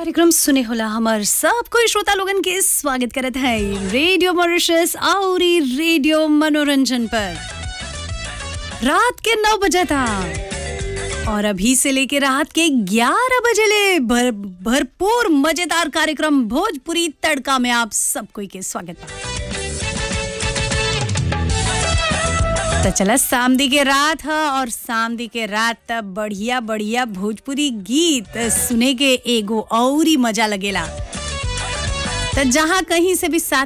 कार्यक्रम सुने होला हमार सब कोई श्रोता लोगन के स्वागत करत है रेडियो मॉरिशस और ई रेडियो मनोरंजन पर रात के नौ बजे था और अभी से लेके रात के 11 बजे ले भर भरपूर मजेदार कार्यक्रम भोजपुरी तड़का में आप सब कोई के स्वागत बा तो चला सामदी के रात है और सामदी के रात तब बढ़िया बढ़िया भोजपुरी गीत सुने के एगो और ही मजा लगेला तो जहाँ कहीं से भी साथ